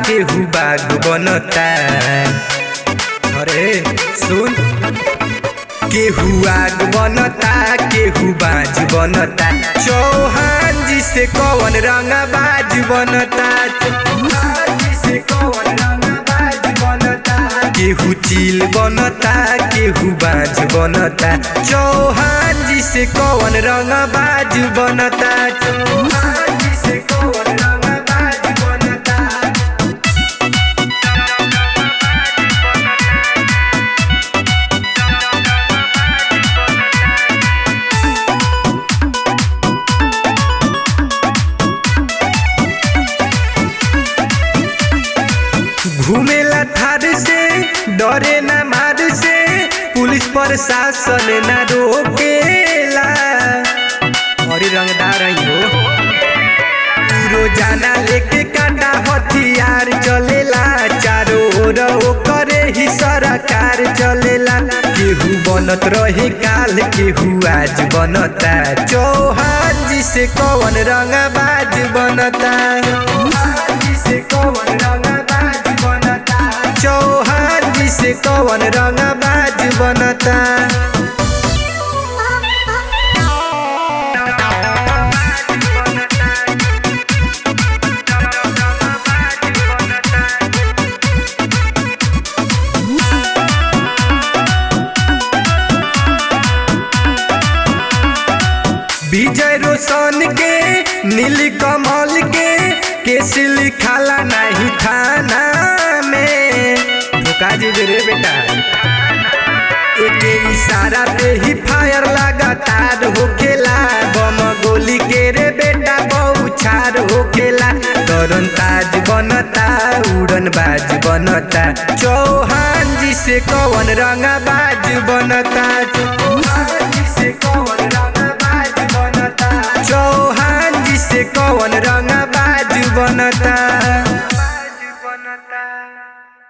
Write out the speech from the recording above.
केहू बाग बनता अरे सुन केहू आग बनता केहू बाज बनता चौहान जी से कौन रंगा बाज बनता चौहान जी से कौन रंगा बाज बनता केहू चील बनता केहू बाज बनता चौहान जी से कौन रंगा बाज बनता चौहान जी से कौन रंगा बाज बनता घूमेला थार से डरे ना मार से पुलिस प्रशासन ना रोकेला और रंगदार ही हो रोजाना लेके काटा हथियार चलेला चारों ओर करे ही सरकार चलेला केहू बनत रहे काल केहू आज बनता चौहान जी से कौन रंगबाज बनता चौहान जी से कौन रंगबाज बनता चौहान जी से कौन रंगबाज बनता विजय रोशन के नील कमल के केस लिखाला नहीं थाना में धोखा जी रे बेटा एक इशारा पे ही फायर लगातार होखेला बम गोली के रे बेटा बहुछार होखेला तरन ताज बनता उड़न बाज बनता चौहान जी से कौन रंगा बाज बनता